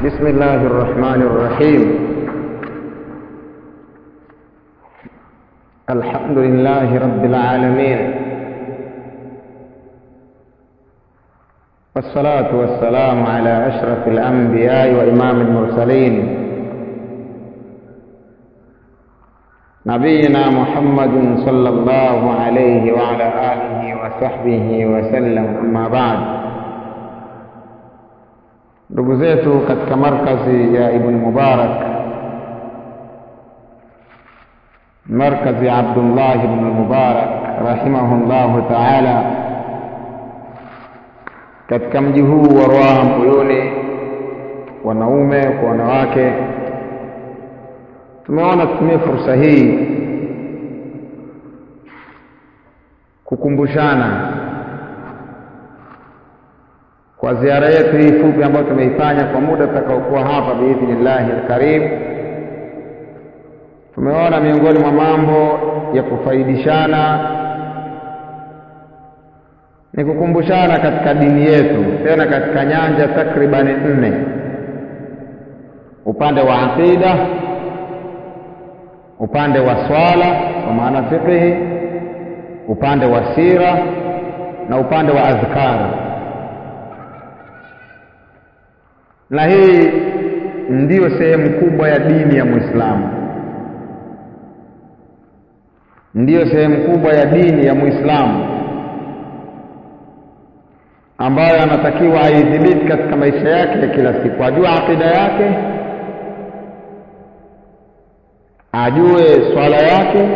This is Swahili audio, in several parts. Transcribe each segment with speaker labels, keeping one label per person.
Speaker 1: بسم الله الرحمن الرحيم الحمد لله رب العالمين والصلاة والسلام على أشرف الأنبياء وإمام المرسلين نبينا محمد صلى الله عليه وعلى آله وصحبه وسلم أما بعد ndugu zetu katika markazi ya Ibn Mubarak, markazi ya Abdullah ibn Mubarak rahimahullahu taala, katika mji huu wa Ruaha Mbuyuni, wanaume kwa wanawake, tumeona tutumie fursa hii kukumbushana kwa ziara yetu hii fupi ambayo tumeifanya kwa muda tutakaokuwa hapa biidhnillahi alkarim, tumeona miongoni mwa mambo ya kufaidishana ni kukumbushana katika dini yetu, tena katika nyanja takribani nne: upande wa aqida, upande wa swala kwa maana fiqhi, upande wa sira na upande wa adhkar na hii ndiyo sehemu kubwa ya dini ya Muislamu, ndiyo sehemu kubwa ya dini ya Muislamu ambayo anatakiwa aidhibiti katika maisha yake ya kila siku, ajue akida yake, ajue swala yake,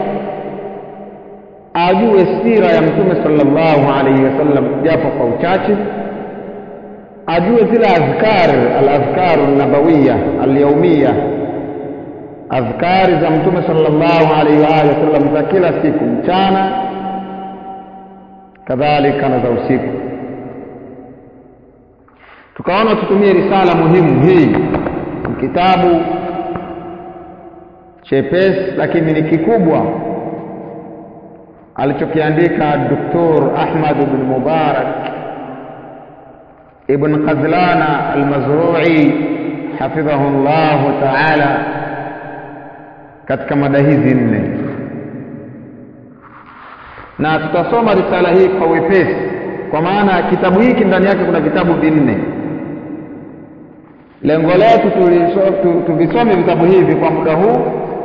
Speaker 1: ajue sira ya Mtume sallallahu alaihi wasallam japo kwa uchache ajue zile adhkar aladhkaru nabawiya alyaumiya, adhkari za Mtume sallallahu alaihi wa alihi wasallam za kila siku, mchana kadhalika na za usiku. Tukaona tutumie risala muhimu hii, ni kitabu chepesi lakini ni kikubwa alichokiandika Dr. Ahmad bin Mubarak Ibn Qadlana Almazrui hafidhahu llahu taala katika mada hizi nne, na tutasoma risala hii kwa wepesi, kwa maana kitabu hiki ndani yake kuna vitabu vinne. Lengo letu tuvisome vitabu hivi kwa muda huu,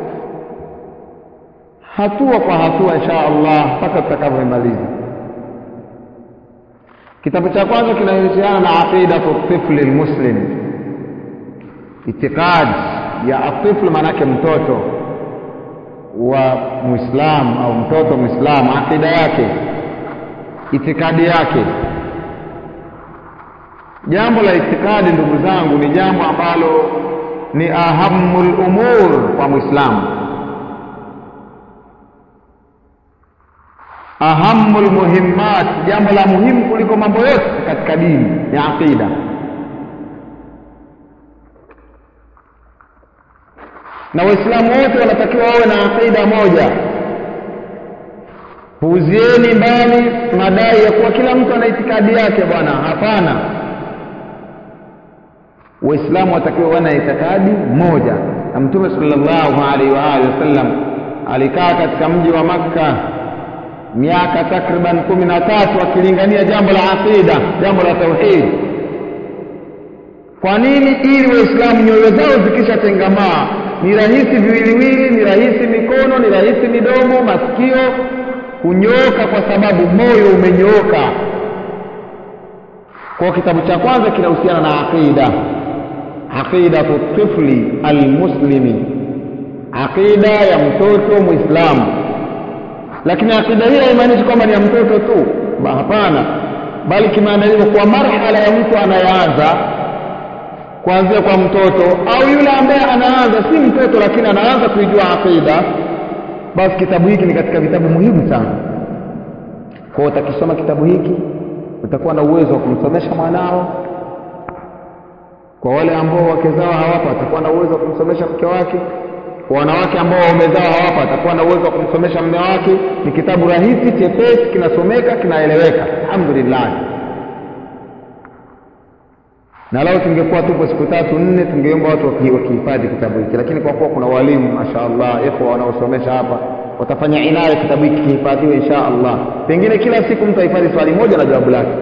Speaker 1: hatua kwa hatua, insha Allah mpaka tutakavyomaliza. Kitabu cha kwanza kinahusiana na aqidatu tifli lmuslim, itikadi ya atifl, maanake mtoto wa Muislamu au mtoto Muislamu, aqida yake, itikadi yake. Jambo la itikadi, ndugu zangu, ni jambo ambalo ni ahamul umur kwa Muislamu, ahamul muhimmat, jambo la muhimu kuliko mambo yote katika dini ya aqida. Na Waislamu wote wanatakiwa wawe na aqida moja. Puuzieni mbali madai ya kuwa kila mtu ana itikadi yake. Bwana, hapana. Waislamu watakiwa wawe na itikadi moja, na Mtume sallallahu alaihi wa alihi wasallam alikaa katika mji wa Makka miaka takriban kumi na tatu akilingania jambo la aqida, jambo la tauhid. Kwa nini? Ili Waislamu nyoyo zao zikishatengamaa, ni rahisi viwiliwili, ni rahisi mikono, ni rahisi midomo, masikio kunyooka, kwa sababu moyo umenyooka. Kwa kitabu cha kwanza kinahusiana na aqida, aqidatu tifli almuslimi, aqida ya mtoto Muislamu lakini akida hii haimaanishi kwamba ni ya mtoto tu, hapana, bali kimaandaliwa kwa marhala ya mtu anayeanza kuanzia kwa mtoto au yule ambaye anaanza si mtoto, lakini anaanza kuijua akida. Basi kitabu hiki ni katika vitabu muhimu sana. Kwa utakisoma kitabu hiki utakuwa na uwezo wa kumsomesha mwanao. Kwa wale ambao wake zao hawapo, atakuwa na uwezo wa kumsomesha mke wake kwa wanawake ambao waume zao hawapa, atakuwa na uwezo wa kumsomesha mume wake. Ni kitabu rahisi, chepesi, kinasomeka, kinaeleweka. Alhamdulillah. na lau tungekuwa tupo siku tatu nne tungeomba watu waki- wakihifadhi kitabu hiki lakini kwa kuwa kuna walimu mashaallah ikhwa wanaosomesha hapa watafanya inaya kitabu hiki kihifadhiwe insha allah pengine kila siku mtu ahifadhi swali moja na jawabu lake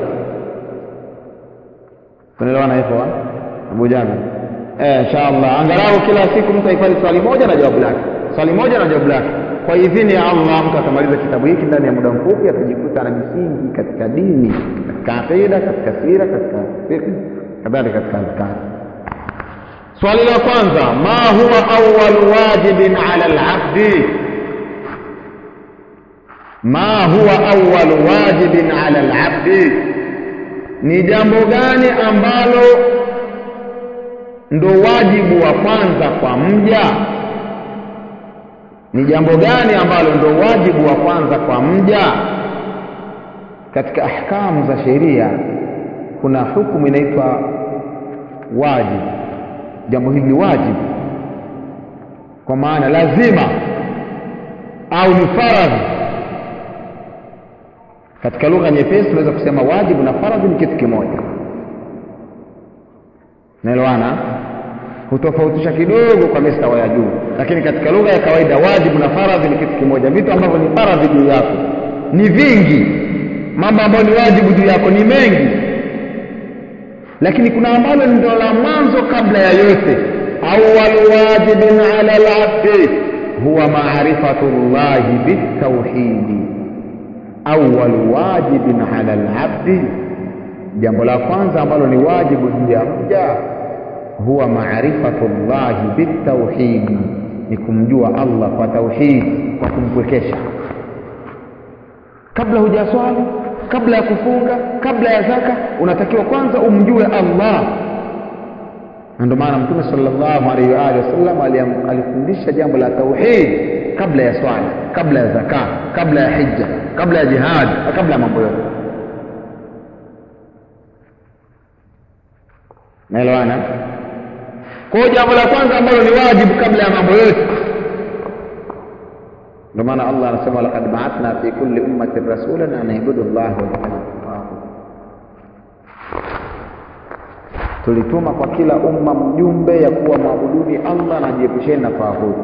Speaker 1: tunaelewana ikhwa abu jabir eh insha allah angalau kila siku mtu ahifadhi swali moja na jawabu lake swali moja na jawabu lake kwa idhini ya allah mtu atamaliza kitabu hiki ndani ya muda mfupi atajikuta na misingi katika dini katika aqida katika sira katika fiqh kadhalika katika azkari swali la kwanza ma huwa awwal wajibin ala alabdi ma huwa awwal wajibin ala alabdi ni jambo gani ambalo ndo wajibu wa kwanza kwa mja ni jambo gani ambalo ndo wajibu wa kwanza kwa mja katika ahkamu za sheria kuna hukumu inaitwa wajibu jambo hili ni wajibu kwa maana lazima au ni faradhi katika lugha nyepesi tunaweza kusema wajibu na faradhi ni kitu kimoja naelewana hutofautisha kidogo kwa mistawa ya juu lakini katika lugha ya kawaida wajibu na faradhi ni kitu kimoja vitu ambavyo ni faradhi juu yako ni vingi mambo ambayo ni wajibu juu yako ni mengi lakini kuna ambalo ndio la mwanzo kabla ya yote awwal wajibin ala labdi huwa maarifatu llahi bitauhidi awwal wajibin ala labdi jambo la kwanza ambalo ni wajibu juu ya mja huwa maarifatu llahi bitauhidi ni kumjua allah kwa tauhidi kwa kumpwekesha kabla hujaswali kabla ya kufunga kabla ya zaka unatakiwa kwanza umjue allah na ndio maana mtume sallallahu alaihi wa alihi wasallam aliam- alifundisha jambo la tauhid kabla ya swala kabla ya zaka kabla ya hija kabla ya jihad na kabla ya mambo yote naelewana kwa hiyo jambo la kwanza ambalo ni wajibu kabla ya mambo yote ndio maana allah anasema laqad baathna fi kulli ummatin rasulan an ibudu llah wajtanibu tulituma kwa kila umma mjumbe ya kuwa mwabuduni allah na jiepusheni na taahuti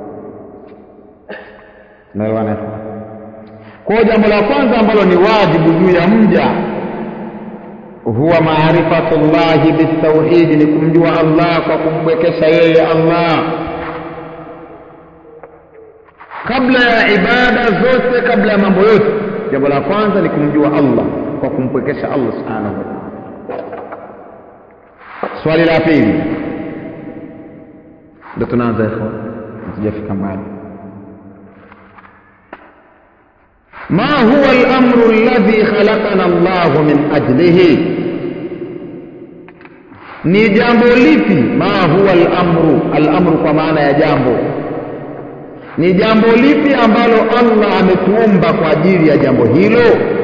Speaker 1: naelewana kwa hiyo jambo la kwanza ambalo ni wajibu juu ya mja huwa maarifatu llahi bitauhidi ni kumjua allah kwa kumbwekesha yeye allah kabla ya ibada zote kabla ya mambo yote jambo la kwanza ni kumjua allah kwa kumpwekesha allah subhanahu wa taala swali la pili ndo tunaanza ikhwa hatujafika mbali ما هو الأمر الذي خلقنا الله من أجله ni jambo lipi ma huwa al-amru al-amru kwa maana ya jambo ni jambo lipi ambalo Allah ametuumba kwa ajili ya jambo hilo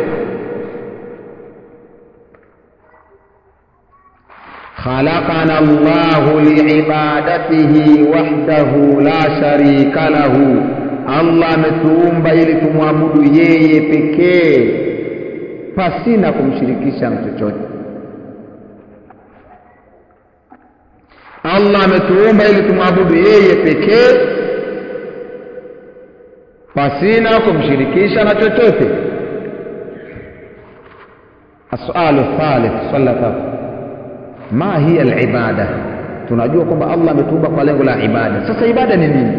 Speaker 1: خلقنا الله لعبادته وحده لا شريك له Allah ametuumba ili tumwabudu yeye pekee pasina kumshirikisha na chochote. Allah ametuumba ili tumwabudu yeye pekee pasina kumshirikisha na chochote. السؤال الثالث swali la tatu ma hiya alibada tunajua kwamba allah ametuumba kwa lengo la ibada sasa ibada ni nini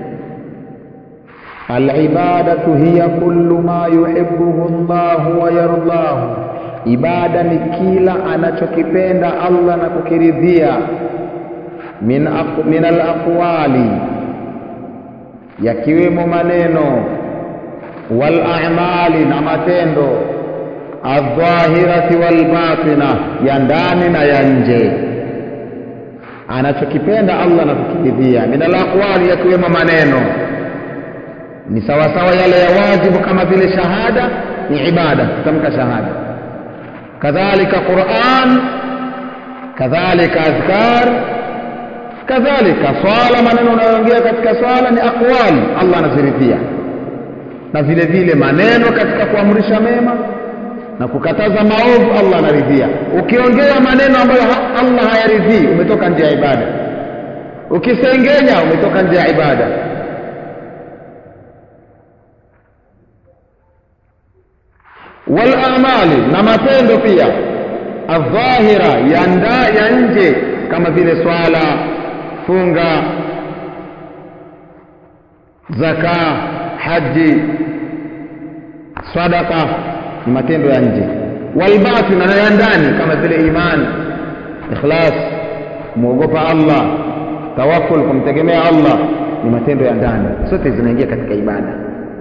Speaker 1: alibadatu hiya kullu ma yuhibbuhu llahu wa yardahu ibada ni kila anachokipenda allah na kukiridhia min, aq, min alaqwali yakiwemo maneno wal a'mali na matendo aldhahirati walbatina ya ndani na ya nje anachokipenda allah na kukiridhia min alaqwali yakiwemo maneno ni sawasawa yale ya wajibu kama vile shahada ni ibada kutamka shahada kadhalika quran kadhalika azkar kadhalika swala maneno unayoongea katika swala ni aqwali allah anaziridhia na vile vile maneno katika kuamrisha mema na kukataza maovu Allah anaridhia. Ukiongea maneno ambayo Allah hayaridhii, umetoka nje ya ibada. Ukisengenya, umetoka nje ya ibada. Wal amali, na matendo pia adhahira, ya nda ya nje, kama vile swala, funga, zaka, haji, sadaka ni matendo ya nje walbatin na ya ndani kama vile imani ikhlas kumwogopa allah tawakul kumtegemea allah ni matendo ya ndani zote zinaingia katika ibada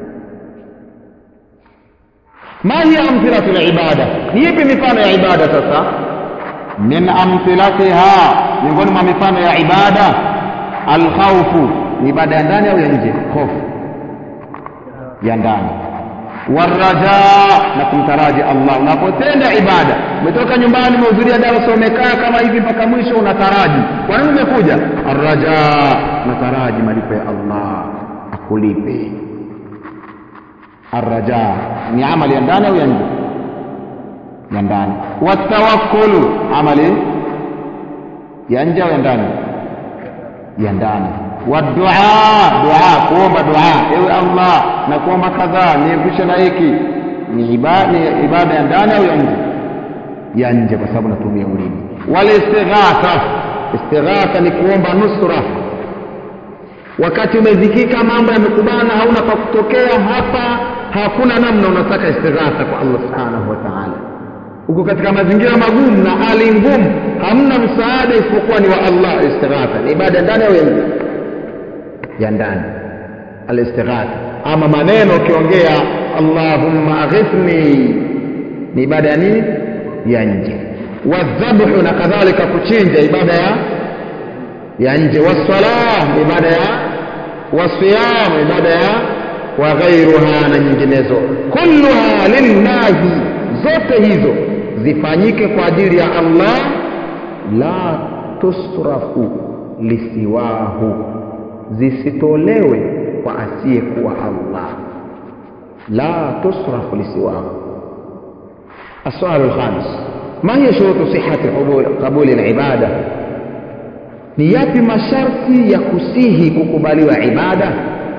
Speaker 1: ma hiya amthilatu libada ni ipi mifano ya ibada sasa min amthilatiha miongoni mwa mifano ya ibada alkhaufu ni ibada ya ndani au ya nje hofu ya ndani waraja na kumtaraji Allah. Unapotenda ibada, umetoka nyumbani, umehudhuria darasa, umekaa kama hivi mpaka mwisho, unataraji. Kwa nini umekuja? Arraja, unataraji malipo ya Allah akulipe. Arraja ni amali ya ndani au ya nje? Ya ndani. Watawakkulu, amali ya nje au ya ndani? Ya ndani wadua dua kuomba dua ewe allah na kuomba kadhaa niepushe na hiki ni ibada, ni ibada ya ndani au ya nje ya nje kwa sababu natumia ulimi walistighatha istighatha ni kuomba nusra wakati umezikika mambo yamekubana hauna pa kutokea hapa hakuna namna unataka istighatha kwa allah subhanahu wa taala uko katika mazingira magumu na hali ngumu hamna msaada isipokuwa ni wa allah istighatha ni ibada ndani au ya nje ya ndani alistighatha ama maneno ukiongea allahumma aghithni ni ibada ya nini ya nje wadhabhu na kadhalika kuchinja ibada ya ya nje wassalah ni ibada ya wasiyam ibada ya wa ghairuha na nyinginezo kulluha lillahi zote hizo zifanyike kwa ajili ya allah la tusrafu lisiwahu zisitolewe kwa asiyekuwa Allah, la tusrafu lisiwahu. السؤال الخامس ما هي شروط صحة قبول, قبول العبادة ni yapi masharti ya kusihi kukubaliwa ibada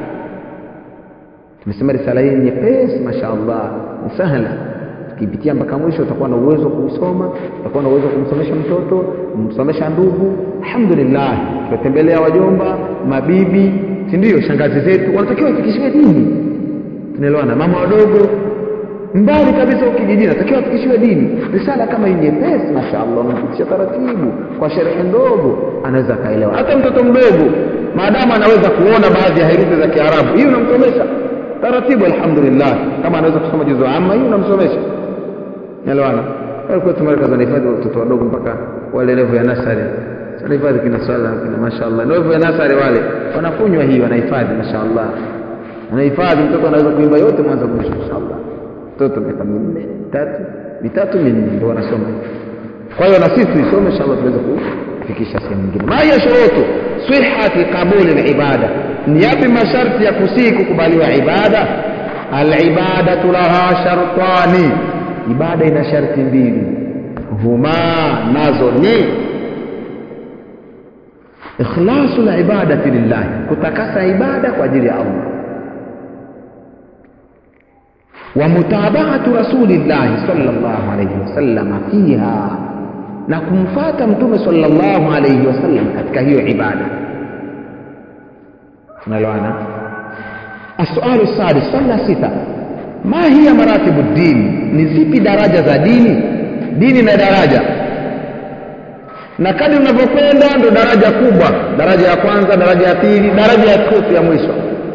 Speaker 1: tumesema risala hii nyepesi mashaallah ni sahla ukipitia mpaka mwisho utakuwa na uwezo wa kuisoma utakuwa na uwezo wa kumsomesha mtoto kumsomesha ndugu alhamdulillah tumetembelea wajomba mabibi si ndio shangazi zetu wanatakiwa wafikishiwe dini tunaelewana mama wadogo mbali kabisa ukijijini natakiwa wafikishiwe dini risala kama hii nyepesi mashaallah unapitisha taratibu kwa sherehe ndogo anaweza akaelewa hata mtoto mdogo maadamu anaweza kuona baadhi ya herufi za kiarabu hii unamsomesha taratibu alhamdulillah kama anaweza kusoma juzu amma hii unamsomesha elewana walikuwa tumareka zanahifadhi watoto wadogo mpaka wale levo ya nasari sanahifadhi kina swala kina mashaallah levo ya nasari wale wanakunywa hii wanahifadhi mashaallah wanahifadhi mtoto anaweza kuimba yote mwanzo mwisho mashaallah mtoto miaka minne tatu mitatu minne ndio wanasoma kwa hiyo na sisi tuisome inshallah tuweze kufikisha sehemu nyingine ma hiya shurutu sihhati qabuli alibada ni yapi masharti ya kusihi kukubaliwa ibada alibadatu laha shartani ibada ina sharti mbili huma nazo ni ikhlasu libadati lillahi kutakasa ibada kwa ajili ya allah ومتابعة رسول الله صلى الله عليه وسلم فيها na kumfata mtume sallallahu alayhi wasallam katika hiyo ibada tunaelewana السؤال السادس swali la sita ma hiya maratibu dini ni zipi daraja za dini dini na daraja na kadri unavyokwenda ndo daraja kubwa daraja ya kwanza daraja ya pili daraja ya tatu ya mwisho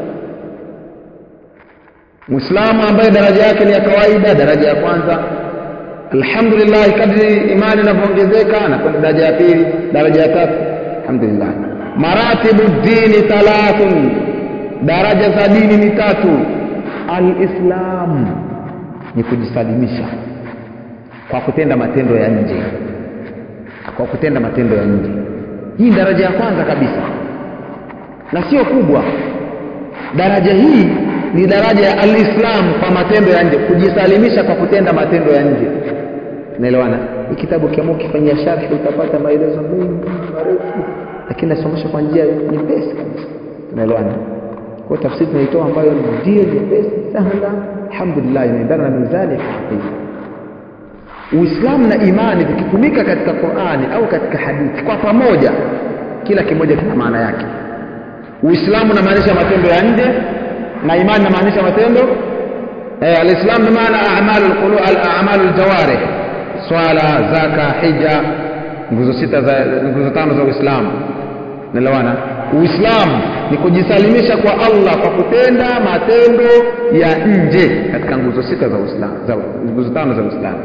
Speaker 1: Muislamu ambaye daraja yake ni ya kawaida, daraja ya kwanza, alhamdulillah, kadri imani inavyoongezeka na kwenda daraja ya pili, daraja ya tatu, alhamdulillah. Maratibu dini thalathun, daraja za dini ni tatu. Alislam ni kujisalimisha kwa kutenda matendo ya nje, kwa kutenda matendo ya nje. Hii daraja ya kwanza kabisa na sio kubwa. Daraja hii ni daraja ya alislam kwa matendo ya nje kujisalimisha kwa kutenda matendo ya nje naelewana hii kitabu kiamua ukifanyia sharhi utapata maelezo mengi marefu lakini nasomesha kwa njia nyepesi kabisa tunaelewana kwa tafsiri tunaitoa ambayo ndio nyepesi sahla alhamdulillah inaendana na mizani ya kiakida uislamu na imani vikitumika katika qurani au katika hadithi kwa pamoja kila kimoja kina maana yake uislamu unamaanisha matendo ya nje na imani inamaanisha matendo eh, alislam bimaana a'malu alqulub al-a'malu aljawarih swala zaka hija nguzo sita za nguzo tano za uislamu naelewana uislamu ni kujisalimisha kwa allah kwa kutenda matendo ya nje katika nguzo sita za uislamu za nguzo tano za uislamu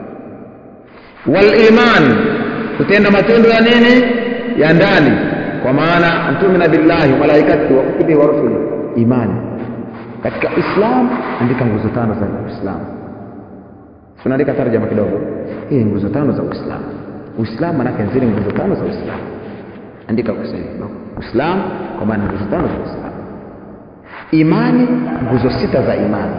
Speaker 1: waliman kutenda matendo ya nini ya ndani kwa maana mtumina billahi malaikatihi wa kutubihi wa rusuli imani katika islam andika nguzo tano za uislamu tunaandika tarjama kidogo hii nguzo tano za uislamu uislamu manake zile nguzo tano za uislamu andika uislamu kwa maana nguzo tano za uislamu imani nguzo sita za imani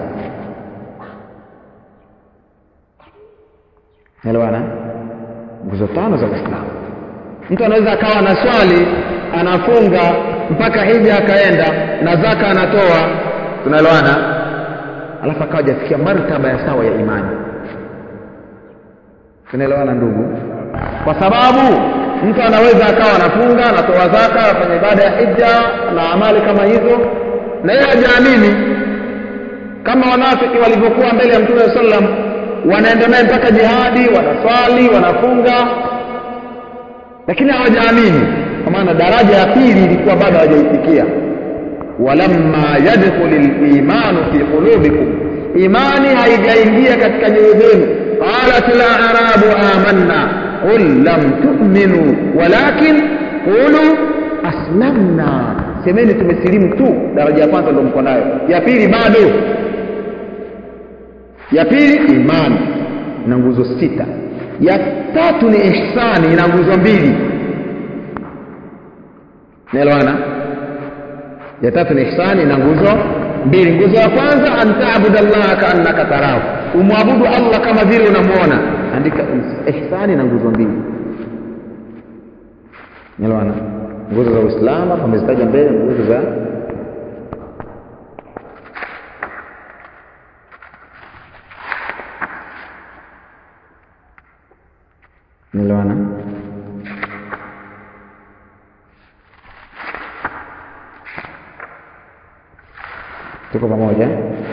Speaker 1: elewana nguzo tano za uislamu mtu anaweza akawa na swali anafunga mpaka hija akaenda na zaka anatoa tunaelewana alafu akawa hajafikia martaba ya sawa ya imani tunaelewana ndugu kwa sababu mtu anaweza akawa anafunga anatoa zaka afanya ibada ya hija na amali kama hizo na yeye hajaamini kama wanafiki walivyokuwa mbele ya mtume sallam wanaenda naye mpaka jihadi wanaswali wanafunga lakini hawajaamini kwa maana daraja ya pili ilikuwa bado hawajaifikia walamma yadkhulu limanu fi qulubikum imani haijaingia katika nyoyo zenu qalat larabu amanna qul lam tu'minu walakin qulu aslamna semeni tumesilimu tu daraja ya kwanza ndio mko nayo ya pili bado ya pili imani na nguzo sita ya tatu ni ihsani ina nguzo mbili naelewana ya tatu ni ihsani na nguzo mbili nguzo ya kwanza an ta'budu allaha kaannaka tarahu umwabudu allah kama vile unamwona andika ihsani na nguzo mbili naelewana nguzo za uislamu hapa amezitaja mbele nguzo za naelewana tuko pamoja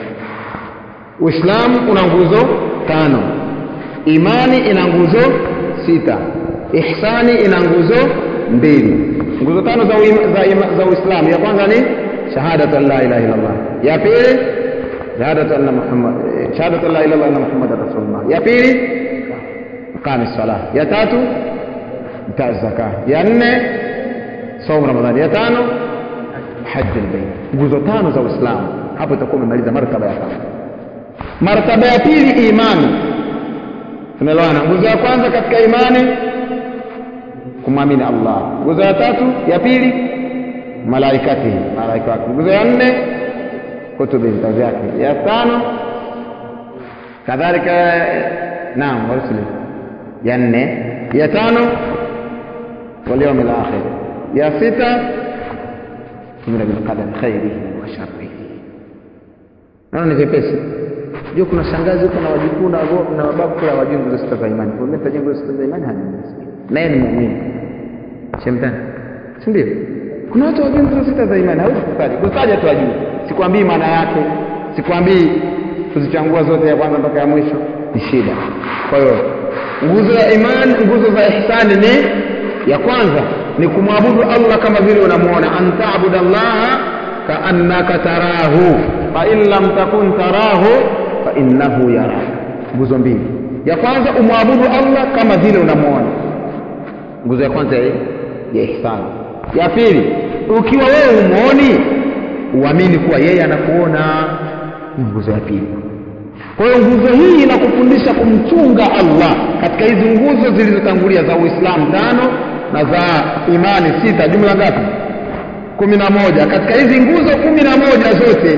Speaker 1: uislamu una nguzo tano imani ina nguzo sita ihsani ina nguzo mbili nguzo tano za, uima, za, ima, za uislamu ya kwanza ni shahadatu an la ilaha illallah ya pili shahadatu anna muhammad shahadatu an la ilaha illallah anna muhammadan rasulullah ya pili iqami salah ya tatu itaa zaka ya nne saumu ramadhani ya tano haji albayt nguzo tano za uislamu hapo itakuwa umemaliza martaba ya kwanza martaba ya pili imani tunaelewana nguzo ya kwanza katika imani kumwamini allah nguzo ya tatu ya pili malaikatihi malaika wake nguzo ya nne kutubi vitabu vyake ya tano kadhalika naam warusuli ya nne ya tano walyaumi lakhir ya sita tumina bilqadari khairihi wa sharrihi naona ni vyepesi jua kuna shangazi huko na wajukuu na mababu kula wajui nguzo sita za imani kwa mimi nguzo sita za imani hajui naye ni muumini shemtani si ndio kuna watu wajui nguzo sita za imani hawezi kutaja kutaja tu ajui sikwambii maana yake sikwambii kuzichangua zote ya kwanza mpaka ya mwisho ni shida kwa hiyo nguzo ya imani nguzo za ihsani ni ya kwanza ni kumwabudu allah kama vile unamuona an tabuda allaha kaannaka tarahu fain lam takun tarahu fainnahu yaraka nguzo mbili ya kwanza umwabudu allah kama vile unamuona nguzo ya kwanza ya, ya ihsani ya pili ukiwa wewe umuoni uamini kuwa yeye anakuona ni nguzo ya pili kwa hiyo nguzo hii inakufundisha kumchunga allah katika hizi nguzo zilizotangulia za uislamu tano na za imani sita jumla ngapi kumi na moja katika hizi nguzo kumi na moja zote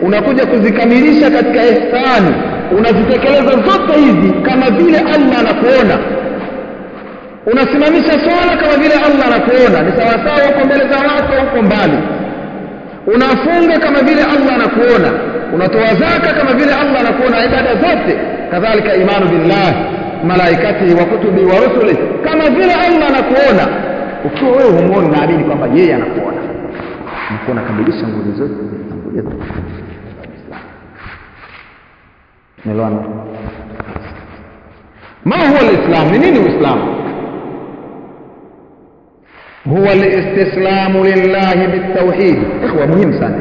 Speaker 1: unakuja kuzikamilisha katika ihsani unazitekeleza zote hizi kama vile allah anakuona unasimamisha swala kama vile allah anakuona ni sawasawa uko mbele za watu huko mbali unafunga kama vile allah anakuona unatoa zaka kama vile allah anakuona ibada zote kadhalika imanu billah malaikatihi wa kutubi wa rusuli kama vile allah anakuona ukiwa wewe humwoni unaamini kwamba yeye anakuona unakuwa unakamilisha nguzo zote zilizotangulia umeelewana ma huwa lislam ni nini uislamu huwa listislamu lillahi bitauhid ikhwa muhimu sana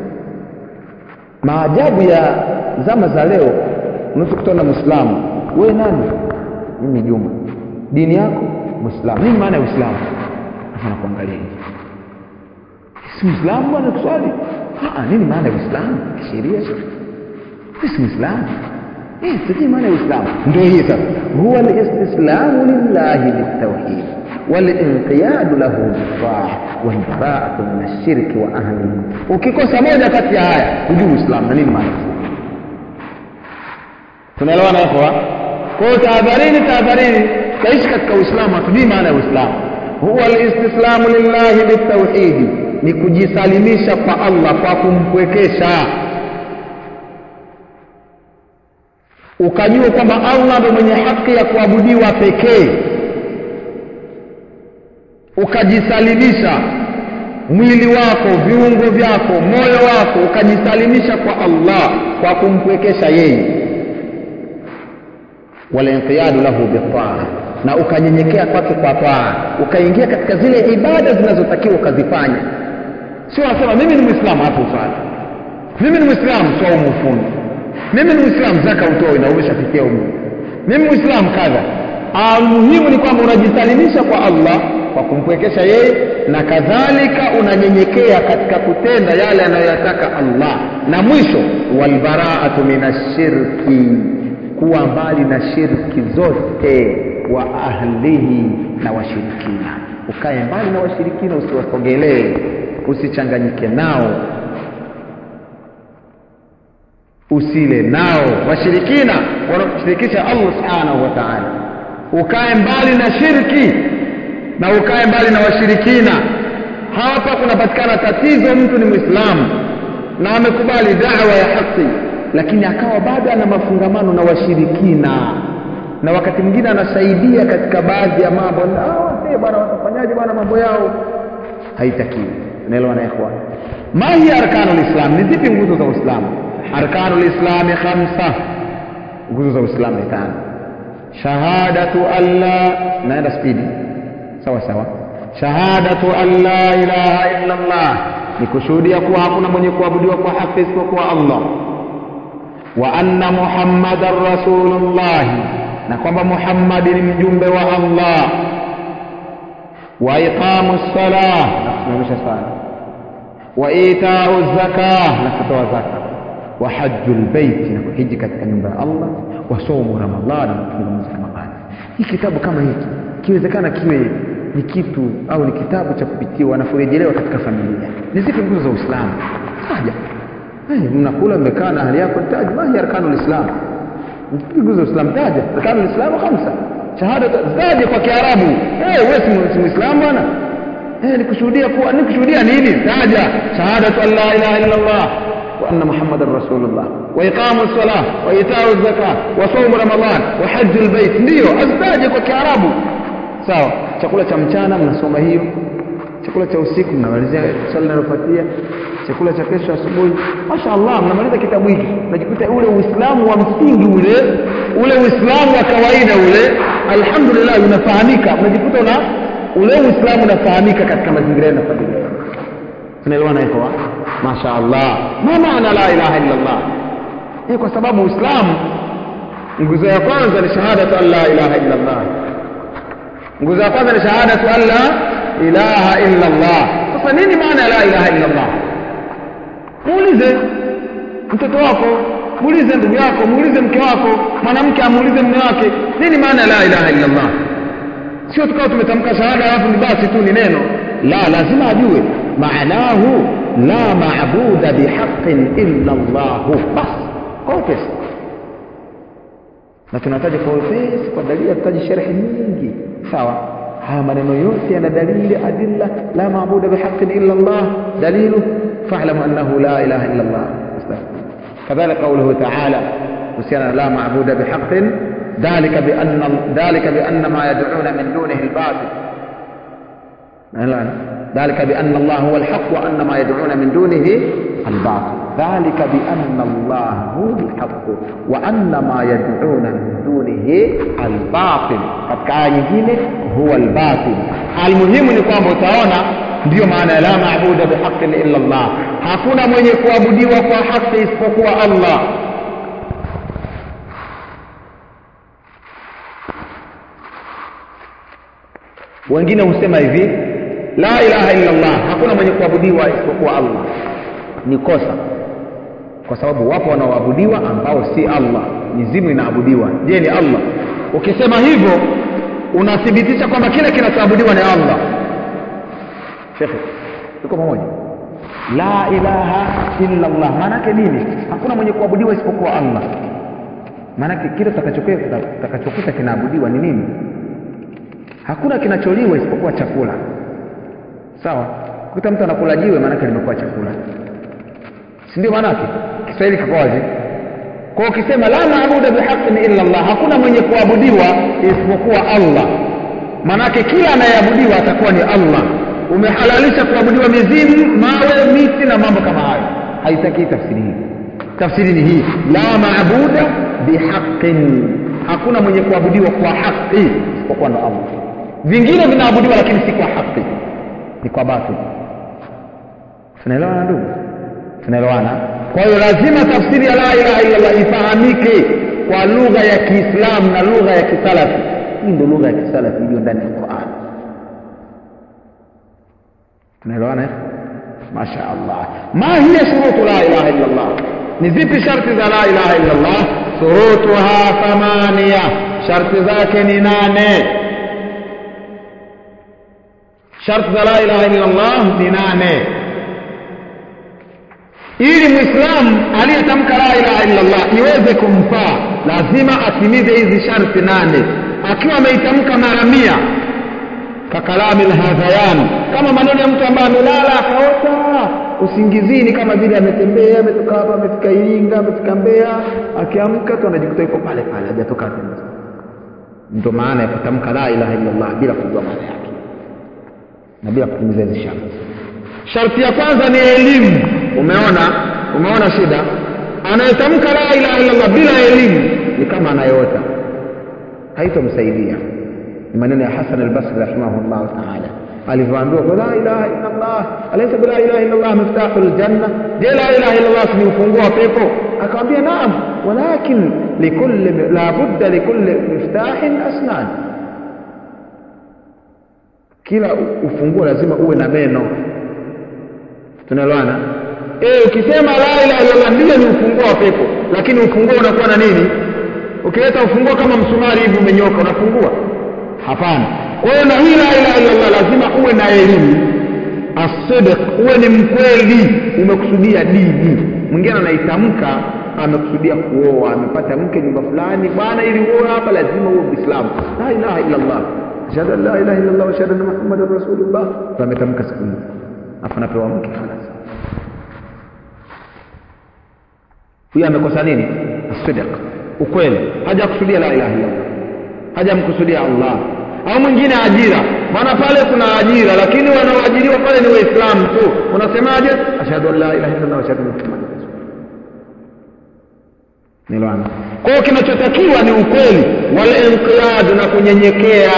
Speaker 1: maajabu ya zama za leo unaweza kutana mwislamu wewe nani mimi juma dini yako mwislamu nini maana ya uislamu afa nakuangalia hivi si mwislamu bwana kuswali nini maana ya uislamu kisheria si mwislamu eh sijui maana ya uislamu ndio hii sasa huwa listislamu lillahi bitauhid walinqiyadu lahu bitaa walbaraatu min ashirki wa ahlihi ukikosa moja kati ya haya hujui uislamu na nini maana tunaelewana ikhwa kwa hiyo tahadharini tahadharini taishi katika uislamu hatujui maana ya uislamu huwa listislamu lillahi bitauhidi ni kujisalimisha kwa allah kwa kumpwekesha ukajua kwamba allah ndo mwenye haki ya kuabudiwa pekee ukajisalimisha mwili wako viungo vyako moyo wako ukajisalimisha kwa allah kwa kumpwekesha yeye walinqiyadu lahu bitaa na ukanyenyekea kwake kwa taa ukaingia katika zile ibada zinazotakiwa ukazifanya sio anasema mimi ni mwislamu hapo uswali mimi ni mwislamu swaumu ufungi mimi ni mwislamu zaka utoi na umeshafikia umu mimi mwislamu kadha muhimu ni kwamba unajisalimisha kwa allah kwa kumpwekesha yeye na kadhalika unanyenyekea katika kutenda yale anayoyataka allah na mwisho walbaraatu min ashirki kuwa mbali na shirki zote wa ahlihi na washirikina ukae mbali na washirikina usiwasogelee usichanganyike nao usile nao washirikina wanakushirikisha allah subhanahu wa taala ukae mbali na shirki na ukae mbali na washirikina hapa kunapatikana tatizo mtu ni mwislamu na amekubali dawa ya haki lakini akawa bado ana mafungamano na washirikina na wakati mwingine anasaidia katika baadhi ya mambo wasee bwana watafanyaje bwana mambo yao haitakiwi unaelewa na ikhwan ma hiya arkanu lislam ni zipi nguzo za uislamu arkanu lislami khamsa nguzo za uislamu ni tano shahadatu an la naenda spidi sawa sawa shahadatu an la ilaha illa allah ni kushuhudia kuwa hakuna mwenye kuabudiwa kwa haki isipokuwa allah wa anna muhammadan rasulullahi na kwamba muhammadi ni mjumbe wa allah wa iqamu lsalah na kusimamisha sala wa itau zaka na kutoa zaka wa haju lbeiti na kuhiji katika nyumba ya allah wa saumu ramadhani na kufunga mwezi ramadhani hii kitabu kama hiki ikiwezekana kiwe ni kitu au ni kitabu cha kupitiwa na kurejelewa katika familia ni zipi nguzo za uislamu taja hey, mnakula mmekaa na hali yako taja mahi arkanu lislam nguzo za uislamu taja arkanu lislamu khamsa shahada taja kwa kiarabu hey, wewe si muislamu bwana hey, nikushuhudia kuwa nikushuhudia nini taja shahadatu an la ilaha illa allah وأن محمد رسول الله وإقام الصلاة وإيتاء الزكاة وصوم رمضان وحج البيت ndio azitaje kwa kiarabu sawa chakula cha mchana mnasoma hiyo chakula cha usiku mnamalizia swali linalofuatia chakula cha kesho asubuhi mashaallah mnamaliza kitabu hiki najikuta ule uislamu wa msingi ule ule uislamu wa kawaida ule alhamdulillah unafahamika unajikuta una ule uislamu unafahamika katika mazingira ya familia tunaelewana hivyo mashaallah ma maana la ilaha illa allah hii kwa sababu uislamu nguzo ya kwanza ni shahadatu an la ilaha illa allah nguzo ya kwanza ni shahadatu an la ilaha illa allah sasa nini maana ya la ilaha illa allah muulize mtoto wako muulize ndugu yako muulize mke wako mwanamke amuulize mume wake nini maana ya la ilaha illa allah sio tukawa tumetamka shahada alafu ni basi tu ni neno la lazima ajue maanahu la maabuda bihaqin illa llahu bas kwa upesi na tunataja kwa upesi kwa dalili tutaji sharhi nyingi sawa haya maneno yote yana dalili adilla la maabuda bihaqin illa llah dalilu fa'lamu annahu la ilaha illa llah kadhalika qawluhu ta'ala kuhusiana la maabuda bihaqin dhalika bi anna dhalika bi anna ma yad'una min dunihi al-batil ذلك بأن الله هو الحق وأن ما يدعون من دونه الباطل ذلك بأن الله هو الحق وأن ما يدعون من دونه الباطل katika aya nyingine huwa albatil almuhimu ni kwamba utaona ndiyo maana ya la maabuda bihaqin illa Allah hakuna mwenye kuabudiwa kwa haki isipokuwa Allah wengine husema hivi la ilaha illa Allah hakuna mwenye kuabudiwa isipokuwa Allah ni kosa kwa sababu wapo wanaoabudiwa ambao si Allah mizimu inaabudiwa je ni Allah ukisema hivyo unathibitisha kwamba kile kinachoabudiwa ni Allah shekhe tuko pamoja la ilaha illa Allah maana yake nini hakuna mwenye kuabudiwa isipokuwa Allah maana yake kile utakachokuta kinaabudiwa ni nini hakuna kinacholiwa isipokuwa chakula sawa kuta mtu anakula jiwe maanake limekuwa chakula si ndio maanake kiswahili kiko wazi kwa ukisema la maabuda bihaqin illa Allah hakuna mwenye kuabudiwa isipokuwa Allah maanake kila anayeabudiwa atakuwa ni Allah umehalalisha kuabudiwa mizimu mawe miti na mambo kama hayo haitaki tafsiri hii tafsiri ni hii la maabuda bihaqin hakuna mwenye kuabudiwa kwa haki isipokuwa ndo Allah vingine vinaabudiwa lakini si kwa haki ni kwa batil tunaelewana ndugu tunaelewana kwa hiyo lazima tafsiri ya la ilaha illallah ifahamike kwa lugha ya kiislamu na lugha ya kisalafi hii ndio lugha ya kisalafi iliyo ndani ya Qur'an tunaelewana masha Allah ma hiya shurutu la ilaha illallah ni zipi sharti za la ilaha illallah shurutuha thamania sharti zake ni nane sharti za la ilaha illallah ni nane ili mwislamu aliyetamka la ilaha illallah iweze kumfaa lazima atimize hizi sharti nane akiwa ameitamka mara mia kakalami lhadhayan kama maneno ya mtu ambaye amelala akaota usingizini kama vile ametembea ametoka hapa amefika iringa amefika mbea akiamka tu anajikuta yuko pale pale hajatoka tena ndio maana ya kutamka la ilaha illallah bila kujua maana yake na bila kutimiza hizi sharti sharti ya kwanza ni elimu umeona umeona shida anayetamka la ilaha illallah bila elimu ni kama anayeota haitomsaidia ni maneno ya Hasan al-Basri rahimahullah ta'ala alivyoambiwa kwa la ilaha illallah alaysa bila ilaha illallah miftahul janna je la ilaha illallah ni ufunguo wa pepo akamwambia naam walakin likulli la budda likulli miftahin asnan kila ufunguo lazima uwe na meno tunaelewana eh ukisema la ilaha illallah ndio ni ufunguo wa pepo lakini ufunguo unakuwa na nini ukileta ufunguo kama msumari hivi umenyoka unafungua hapana kwa hiyo na hii la ilaha illallah lazima uwe na elimu asidq uwe ni mkweli umekusudia dini mwingine anaitamka amekusudia kuoa amepata mke nyumba fulani bwana ili uoe hapa lazima uwe muislamu la ilaha illallah ashhadu an la ilaha illallah wa ashhadu anna muhammadar rasulullah ametamka siku hiyo afa anapewa mke halas huyu amekosa nini asidq ukweli hajakusudia la ilaha illallah hajamkusudia Allah au mwingine ajira maana pale kuna ajira lakini wanaoajiriwa pale ni waislamu tu unasemaje ashhadu an la ilaha illallah wa ashhadu anna muhammadan nilwana kwa hiyo kinachotakiwa ni ukweli wal inqiyad na kunyenyekea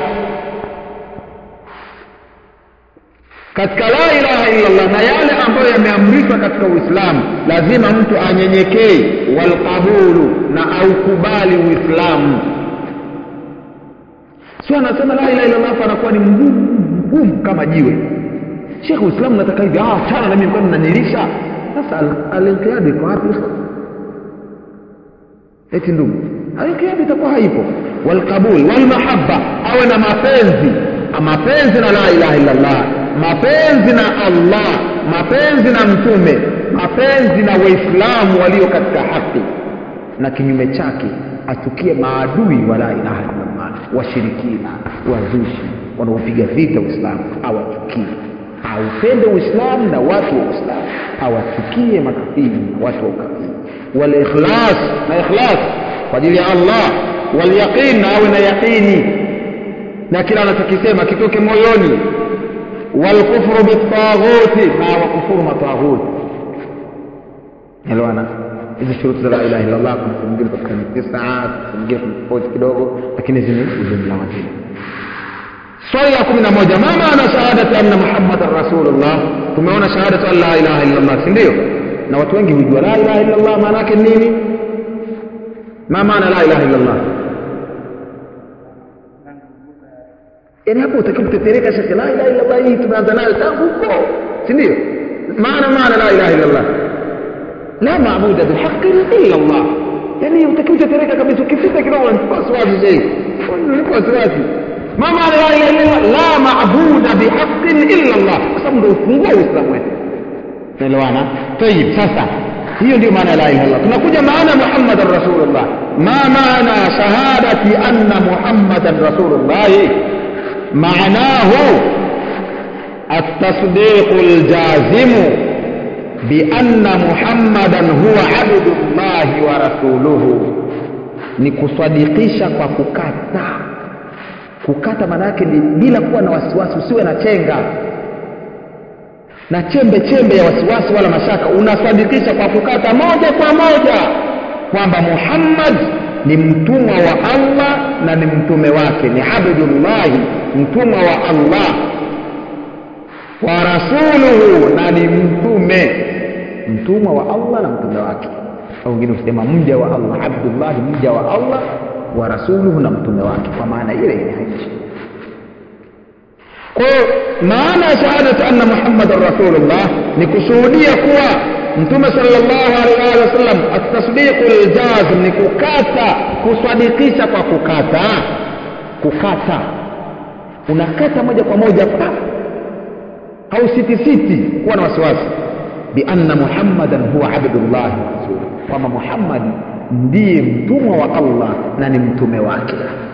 Speaker 1: katika la ilaha illallah na yale ambayo yameamrishwa katika uislamu lazima mtu anyenyekee walqabulu na aukubali uislamu sio anasema la ilaha illallah anakuwa ni mgumu mgumu kama jiwe shekhe uislamu nataka hivi ah chana na mimi kwani nanilisha sasa al-inqiyad iko wapi eti ndugu al-inqiyad itakuwa haipo walqabul walmahabba awe na mapenzi mapenzi na la ilaha illallah mapenzi na Allah mapenzi na mtume mapenzi na waislamu walio katika haki na kinyume chake achukie maadui wa la ilaha illallah washirikina wazushi wanaopiga vita uislamu awachukie aupende uislamu na watu wa uislamu awachukie makafiri na watu wa ukafiri walikhlas na ikhlas kwa ajili ya allah walyaqin na awe na yaqini na kila anachokisema kitoke moyoni walkufru bitaghuti na wakufuru mataghuti elewana hizi shuruti za la ilaha illallah kuna sehemu nyingine katika ni tisa kuna nyingine kuna tofauti kidogo lakini hizi ni ujumla wa dini swali la kumi na moja ma maana shahadati anna muhammadan rasulullah tumeona shahadatu an la ilaha illallah si ndio na watu wengi hujua la ilaha illallah maana yake nini ma maana la ilaha illallah yani hapo utakiwa kutetereka shekhe la ilaha illallah hii tumeanza nayo tangu huko si ndio maana maana la ilaha illallah la maabuda bihaqin illa Allah yani utakiwa kutetereka kabisa ukifika kidogo unanipa wasiwasi zaidi unanipa wasiwasi ما معنى لا اله الا الله لا معبود بحق الا الله kwa sababu ndio ufunguo wa Uislamu wetu naelewana tayib sasa hiyo ndio maana la ilaha illallah tunakuja maana muhammadan rasulullah ma maana shahadati anna muhammadan rasulullah معناه التصديق الجازم بأن محمدا هو عبد الله ورسوله ni kusadikisha kwa kukata kukata maana yake ni bila kuwa na wasiwasi usiwe na chenga na chembe chembe ya wasiwasi wala mashaka unasadikisha kwa kukata moja kwa moja kwamba muhammad ni mtumwa wa allah na ni mtume wake ni abdullahi mtumwa wa allah wa rasuluhu na ni mtume mtumwa wa allah na mtume wake au wengine husema mja wa allah abdullahi mja wa allah wa rasuluhu na mtume wake kwa maana ile ile haishi kwa hiyo maana ya shahadati anna muhammadan rasulullah ni kushuhudia kuwa mtume sallallahu alaihi wasallam atasdiqu ljazm ni kukata kusadikisha kwa kukata kukata unakata moja kwa moja pa au sitisiti kuwa na wasiwasi bianna muhammadan huwa abdullahi wa rasuluhu kwamba muhammadi ndiye mtumwa wa allah na ni mtume wake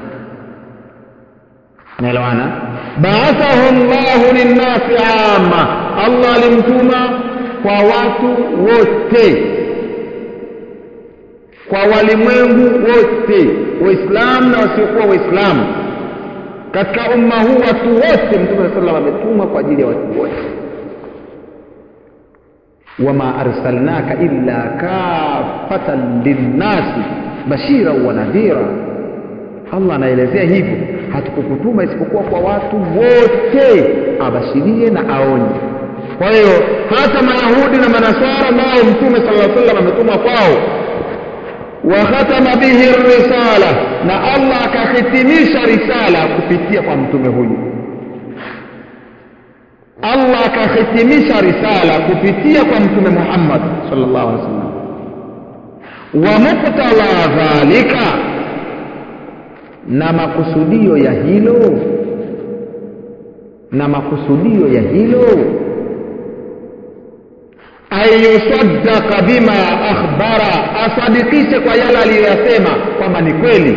Speaker 1: naelewana baathahu llahu linnasi ama allah alimtuma kwa watu wote kwa walimwengu wote waislamu na wasiokuwa waislamu katika umma huu watu wote mtume saa salam ametumwa kwa ajili ya watu wote wama arsalnaka illa kafatan linnasi bashiran wa nadhira allah anaelezea hivyo hatukukutuma isipokuwa kwa watu wote abashirie na aonye kwa hiyo hata mayahudi na manaswara nao mtume sala salam ametumwa kwao wa khatama bihi risala na allah akahitimisha risala kupitia kwa mtume huyu allah akahitimisha risala kupitia kwa mtume muhammad sallallahu alaihi wasallam wa muktala dhalika na makusudio ya hilo na makusudio ya hilo ayusaddaka bima akhbara asadikishe kwa yale aliyoyasema kwamba ni kweli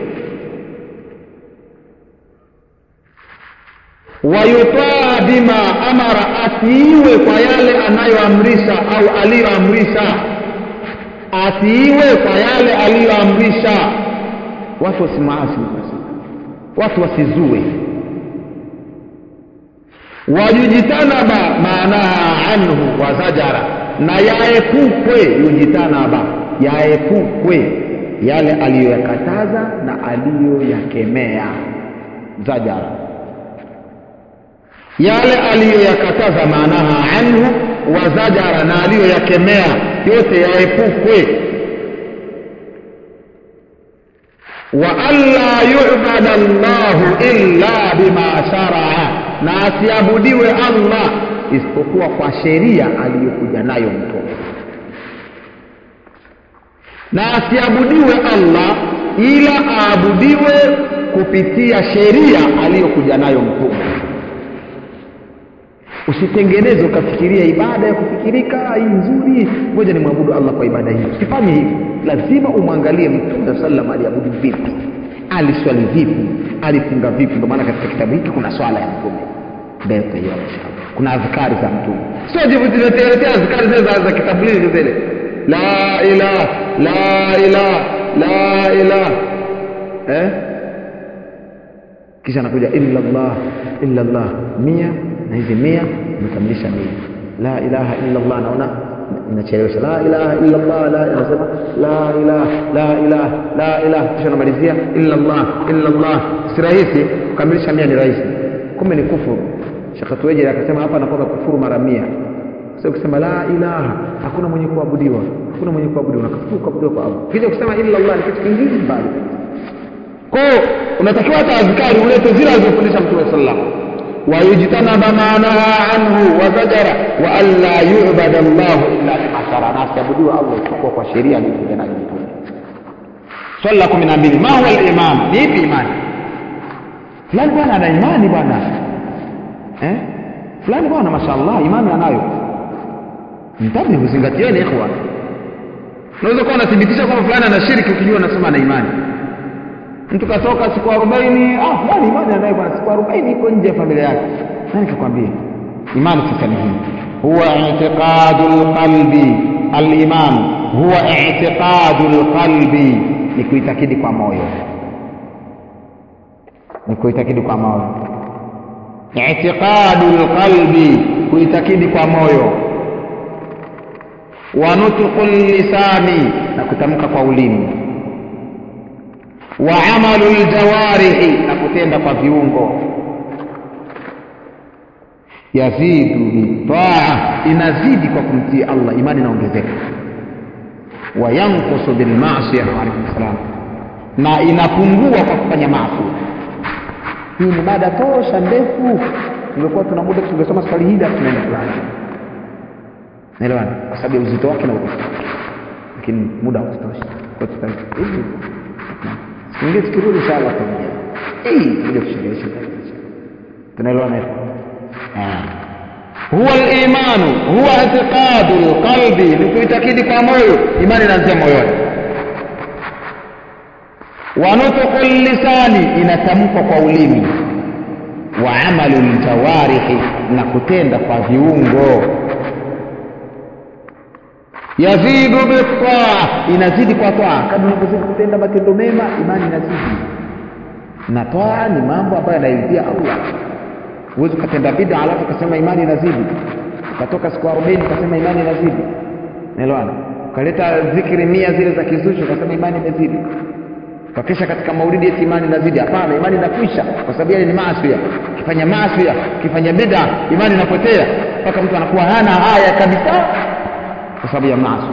Speaker 1: wayutaa bima amara atiiwe kwa yale anayoamrisha au aliyoamrisha atiiwe kwa yale aliyoamrisha watu wasimaasi watu wasizue wayujitanaba maanaha anhu wa zajara na yaepukwe yujitanaba yaepukwe yale aliyoyakataza na aliyoyakemea zajara yale aliyoyakataza maanaha anhu wa zajara na aliyoyakemea yote yaepukwe wa alla yubada llahu illa bima sharaa na asiabudiwe allah isipokuwa kwa sheria aliyokuja nayo mtume na asiabudiwe allah ila aabudiwe kupitia sheria aliyokuja nayo mtume usitengeneze ukafikiria ibada ya kufikirika hii nzuri ngoja nimwabudu allah kwa ibada hii usifanye hivi lazima umwangalie mtume saa salam aliabudu vipi aliswali vipi alifunga vipi ndio maana katika kitabu hiki kuna swala ya mtume mbele tutaiona inshallah kuna adhkari za mtume sio jivutiletea adhkari zile za, za kitablighi zile la ilaha la ilaha la ilaha eh kisha anakuja illa Allah illa Allah mia na hizi mia umekamilisha mia la ilaha illa Allah naona inachelewesha la ilaha illa Allah la anasema la ilaha la ilaha la ilaha kisha namalizia illa Allah illa Allah si rahisi kukamilisha mia ni rahisi kumbe ni kufuru Sheikh Tuweje akasema hapa anakuwa kufuru mara mia sio kusema la ilaha hakuna mwenye kuabudiwa hakuna mwenye kuabudiwa unakufuru kuabudiwa kwa Allah kisha kusema illa Allah ni kitu kingine mbali kwa hiyo unatakiwa hata azkari ulete zile alizofundisha mtume sallallahu alaihi wasallam ويجتنب ما نهى عنه وزجر وأن لا يعبد الله إلا بما شرع ناس يعبدوا الله isipokuwa kwa sheria aliyokuja nayo mtume swali la kumi na mbili ma huwa al-iman ni ipi imani fulani bwana ana imani bwana eh fulani bwana mashaallah imani anayo mtabi uzingatieni ikhwa unaweza kuwa unathibitisha kwamba fulani ana shiriki ukijua unasema ana imani mtu katoka siku 40 ah fulani imani anayo bwana siku 40 iko nje ya familia yake nani kakwambia imani sasa ni hii huwa i'tiqadul qalbi al-iman huwa i'tiqadul qalbi ni kuitakidi kwa moyo ni kuitakidi kwa moyo i'tiqadul qalbi kuitakidi kwa moyo wa nutqul lisani na kutamka kwa ulimi wa amalu ljawarihi na kutenda kwa viungo yazidu bitaa inazidi kwa kumtii allah imani inaongezeka wa yankusu bilmasia waalaikum salam na inapungua kwa kufanya maasi hii ni mada tosha ndefu tungekuwa tuna muda tungesoma swali hili hapo tunaenda fulani naelewana kwa sababu ya uzito wake na urefu lakini muda hautosha kwa hivi ingine tukirudi inshallah tutaongea hii kuja kusherehesha tunaelewana hivyo huwa al-imanu huwa i'tiqadu al-qalbi ni kuitakidi kwa moyo imani inaanzia moyoni wa nutqu lisani inatamkwa kwa ulimi wa amalu ljawarihi na kutenda kwa viungo yazidu bitaa inazidi kwa taa kadri unavyozidi kutenda matendo mema imani inazidi na taa ni mambo ambayo yanaridhia allah huwezi ukatenda bida alafu ukasema imani inazidi ukatoka siku arobaini ukasema imani inazidi naelewana ukaleta zikiri mia zile za kizushi ukasema imani imezidi ukakesha katika maulidi eti imani inazidi hapana imani inakwisha kwa sababu yale ni maasi ukifanya maasi ukifanya bida imani inapotea mpaka mtu anakuwa hana haya kabisa kwa sababu ya maasi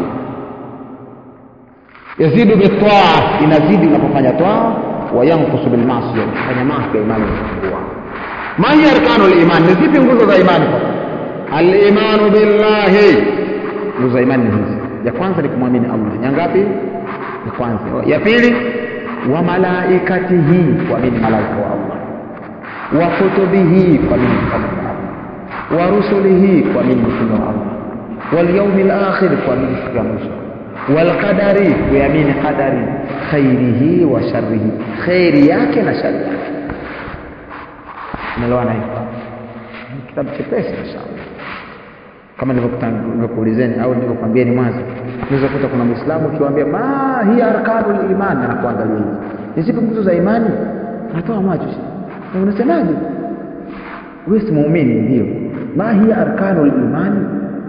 Speaker 1: yazidu bitaa inazidi unapofanya taa wa yankusu bilmaasi ukifanya maasi imani inapungua ma hiya arkanu liman ni zipi nguzo za imani sasa alimanu billahi nguzo za imani ni hizi ya kwanza ni kumwamini allah ya ngapi ya kwanza ya pili wa malaikatihi kuamini malaika wa allah wa kutubihi kuamini vitabu vya allah wa rusulihi kuamini mtume wa allah واليوم الآخر kuamini siku ya mwisho والقدر kuamini qadari khairihi wa sharrihi khairi yake na shari yake unaelewana hivyo kitabu chepesi inshallah kama nilivyokuulizeni au nilivyokuambieni mwanzo unaweza kuta kuna muislamu ukiwaambia ma hiya arkanul iman anakuangalia hivi ni zipi nguzo za imani anatoa macho unasemaje wewe si muumini ndio ma hiya arkanul imani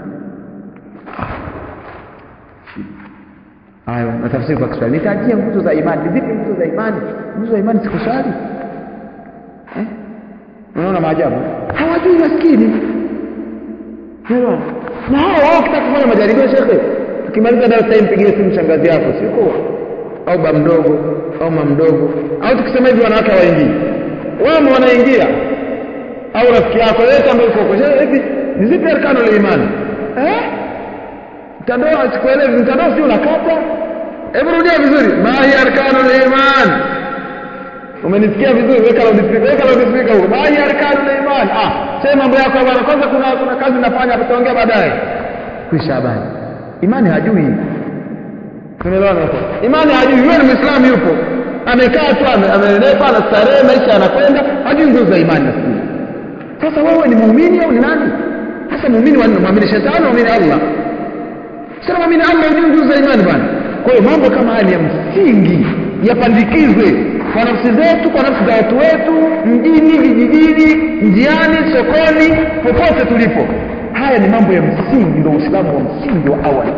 Speaker 1: hayo na tafsiri kwa Kiswahili nitajie nguzo za imani ni zipi nguzo za imani nguzo za imani sikuswali eh unaona maajabu hawajui maskini Elewa. Na hao wao kitaka kufanya majaribio shekhe. Tukimaliza darasa hii mpigie simu shangazi yako, siko? Au ba mdogo, au mama mdogo. Au tukisema hivi wanawake waingii. Wao wanaingia. Au rafiki yako yote ambaye uko kwa hivi ni zipi arkano la imani? Eh? Mtandao sikuelewi, mtandao si unakata? Hebu rudia vizuri. Ma hiya arkano la iman? Umenisikia vizuri? Weka loudspeaker, weka loudspeaker huko. Ma hiya arkano la iman? Ah, sema mambo yako bwana kwanza kuna kuna kazi nafanya tutaongea baadaye kwisha habari imani hajui tunaelewana hapo imani hajui yule ni muislamu yupo amekaa tu amenenepa anastarehe maisha yanakwenda hajui nguzo za imani nafikiri sasa wewe ni muumini au ni nani sasa muumini wanne muamini shetani muamini Allah sasa muamini Allah hujui nguzo za imani bwana kwa hiyo mambo kama haya ni ya msingi yapandikizwe kwa nafsi zetu kwa nafsi za watu wetu mjini vijijini njiani sokoni popote tulipo haya ni mambo ya msingi ndio uislamu wa msingi wa awali